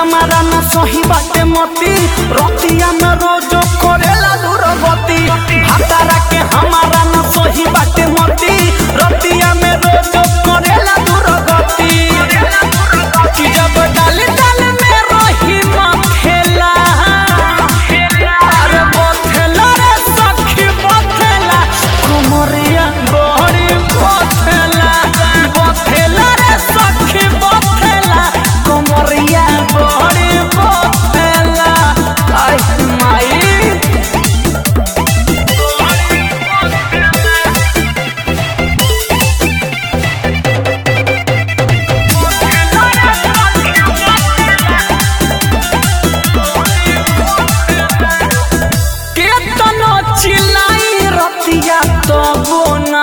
हमारा न सही बाटे मती रतिया में रोजो करेला दुर्गति भातारा के हमारा न सही बाटे मती रतिया में रोजो करेला दुर्गति कि जब डाल डाल में रही मखेला अरे बथेला रे सखी बथेला कुमरिया बड़ी बथेला बथेला रे सखी बथेला कुमरिया बड़ी बथेला आई माई केतनो चिल्लाई रतिया तबो न